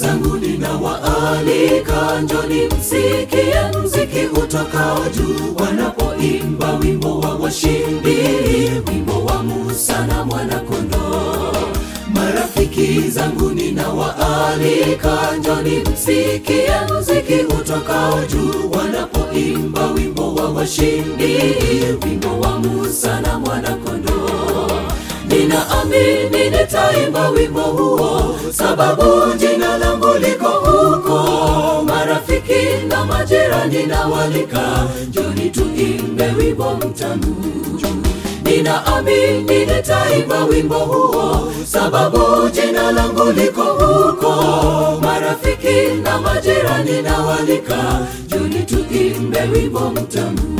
zangu ninawaalika, njoni msikie mziki utokao juu, wanapoimba wimbo wa washindi, wimbo wa Musa na mwanakondoo. Marafiki zangu ninawaalika, njoni msikie mziki utokao juu, wanapoimba wimbo wa washindi, wimbo wa Musa na mwanakondoo. Ninaamini nitaimba wimbo huo, sababu jina langu liko huko. Marafiki na majirani nawalika, njoni tuimbe wimbo mtamu. Ninaamini nitaimba wimbo huo, sababu jina langu liko huko. Marafiki na majirani nawalika, njoni tuimbe wimbo mtamu.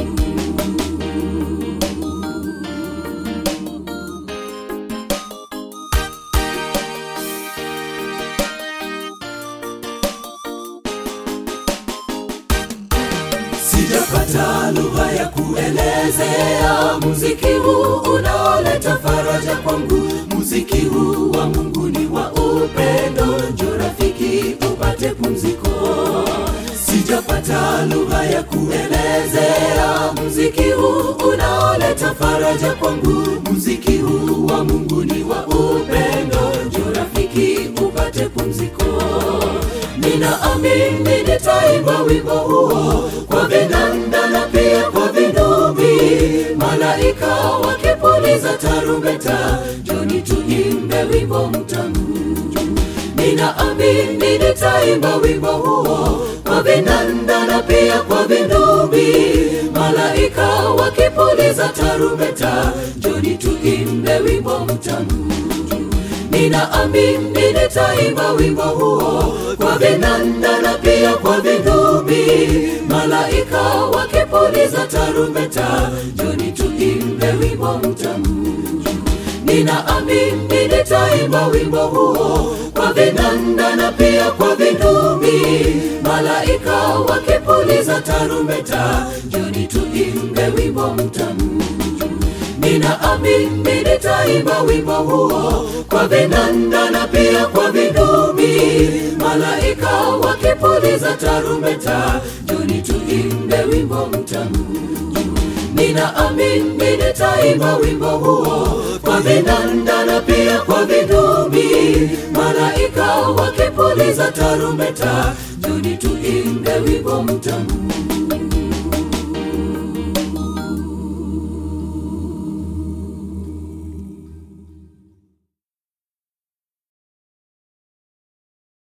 Sijapata lugha ya kuelezea muziki huu unaoleta faraja kwangu. Muziki huu wa Mungu ni wa upendo, njoo rafiki upate pumziko. Sijapata lugha ya kuelezea muziki huu unaoleta faraja kwangu. Muziki huu wa Mungu ni wa upendo, njoo rafiki upate pumziko. Ninaamini nitaimba wimbo huo kwa vinanda na pia kwa vinubi, malaika wakipuliza tarumbeta, njoni tuimbe wimbo mtamu. Ninaamini nitaimba wimbo huo kwa vinanda na pia kwa vinubi, malaika wakipuliza tarumbeta, njoni tuimbe wimbo mtamu. Ninaamini nitaimba wimbo huo kwa vinanda na pia kwa vinubi, malaika wakipuliza tarumbeta, njoni tuimbe wimbo mtamu. Ninaamini nitaimba wimbo huo kwa vinanda na pia kwa vinubi, malaika wakipuliza tarumbeta, njoni tuimbe wimbo mtamu. Ninaamini nitaimba wimbo huo kwa vinanda na pia kwa vinubi, malaika wakipuliza tarumbeta, njoni tuimbe wimbo mtamu. Ninaamini nitaimba wimbo huo kwa vinanda na pia kwa vinubi, malaika wakipuliza tarumbeta, njoni tuimbe wimbo mtamu.